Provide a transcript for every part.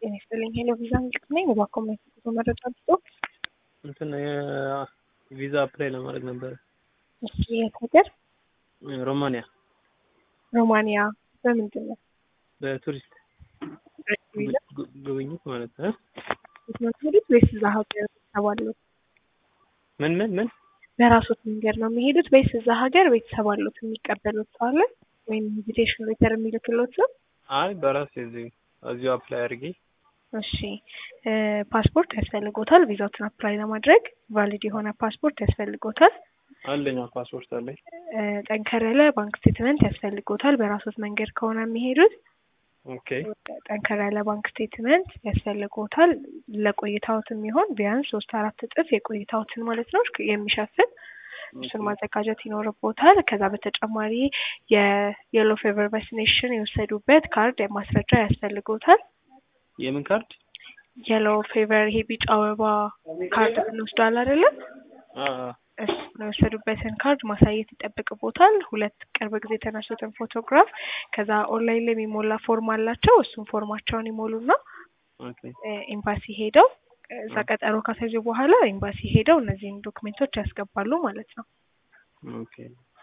ጤና ይስጥልኝ። ሄሎ ቪዛ ምልክት ነኝ። እባክዎ የሚያስፈልጉ መረጃ ብቶ እንትን ቪዛ አፕላይ ለማድረግ ነበረ። እሺ፣ የት ሀገር? ሮማንያ ሮማንያ። በምንድን ነው? በቱሪስት ቪዛ ጉ- ጉብኝት ማለት ነው። የት ነው የሚሄዱት ወይስ እዛ ሀገር ቤተሰብ አሉት? ምን ምን ምን በራሶት መንገድ ነው የሚሄዱት ወይስ እዛ ሀገር ቤተሰብ አሉት የሚቀበሉት ሰው አለ ወይም ኢንቪቴሽን ሌተር የሚልክሎት ሰው? አይ በራሴ እዚሁ እዚሁ አፕላይ አድርጌ እሺ እ ፓስፖርት ያስፈልጎታል። ቪዛዎትን አፕላይ ለማድረግ ቫሊድ የሆነ ፓስፖርት ያስፈልጎታል። አለኝ ፓስፖርት አለኝ። እ ጠንከር ያለ ባንክ ስቴትመንት ያስፈልጎታል። በራሶት መንገድ ከሆነ የሚሄዱት ኦኬ ጠንከር ያለ ባንክ ስቴትመንት ያስፈልጎታል። ለቆይታዎት የሚሆን ቢያንስ ሶስት አራት እጥፍ የቆይታዎትን ማለት ነው የሚሸፍን እሱን ማዘጋጀት ይኖርቦታል። ከዛ በተጨማሪ የየሎ ፌቨር ቫክሲኔሽን የወሰዱበት ካርድ ማስረጃ ያስፈልጎታል። የምን ካርድ? የሎ ፌቨር ይሄ ቢጫ አበባ ካርድ ብንወስዷል አይደለም? አ እሱ የወሰዱበትን ካርድ ማሳየት ይጠብቅቦታል። ሁለት ቅርብ ጊዜ የተነሱትን ፎቶግራፍ ከዛ ኦንላይን ላይ የሚሞላ ፎርም አላቸው። እሱን ፎርማቸውን ይሞሉና ኦኬ እ ኤምባሲ ሄደው እዛ ቀጠሮ ካሳዩ በኋላ ኤምባሲ ሄደው እነዚህን ዶክሜንቶች ያስገባሉ ማለት ነው። ኦኬ።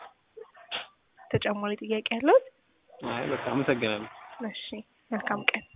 ተጨማሪ ጥያቄ ያለው? አይ በቃ አመሰግናለሁ። እሺ፣ መልካም ቀን።